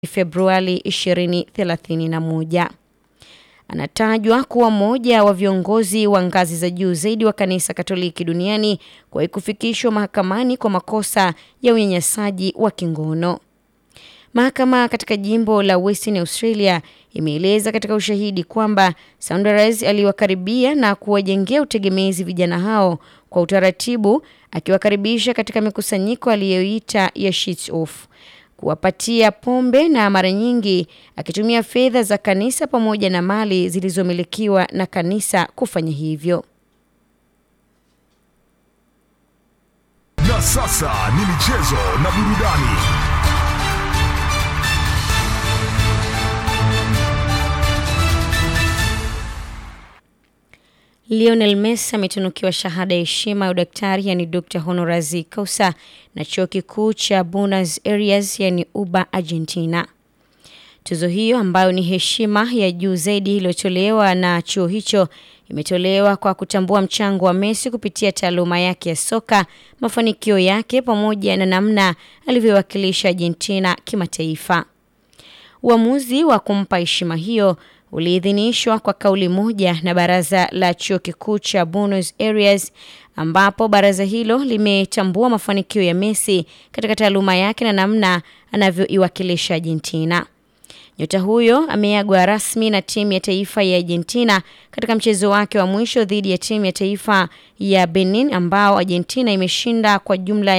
Februari 2031. Anatajwa kuwa mmoja wa viongozi wa ngazi za juu zaidi wa kanisa Katoliki duniani kwa kufikishwa mahakamani kwa makosa ya unyanyasaji wa kingono. Mahakama katika jimbo la Western Australia imeeleza katika ushahidi kwamba Saunders aliwakaribia na kuwajengea utegemezi vijana hao kwa utaratibu, akiwakaribisha katika mikusanyiko aliyoita ya sheets off, kuwapatia pombe na mara nyingi akitumia fedha za kanisa pamoja na mali zilizomilikiwa na kanisa kufanya hivyo. Na sasa ni michezo na burudani. Lionel Messi ametunukiwa shahada ya heshima ya udaktari yani Dr. Honoris Causa na chuo kikuu cha Buenos Aires yani UBA Argentina. Tuzo hiyo ambayo ni heshima ya juu zaidi iliyotolewa na chuo hicho imetolewa kwa kutambua mchango wa Messi kupitia taaluma yake ya soka, mafanikio yake pamoja na namna alivyowakilisha Argentina kimataifa. Uamuzi wa kumpa heshima hiyo uliidhinishwa kwa kauli moja na baraza la chuo kikuu cha Buenos Aires, ambapo baraza hilo limetambua mafanikio ya Messi katika taaluma yake na namna anavyoiwakilisha Argentina. Nyota huyo ameagwa rasmi na timu ya taifa ya Argentina katika mchezo wake wa mwisho dhidi ya timu ya taifa ya Benin ambao Argentina imeshinda kwa jumla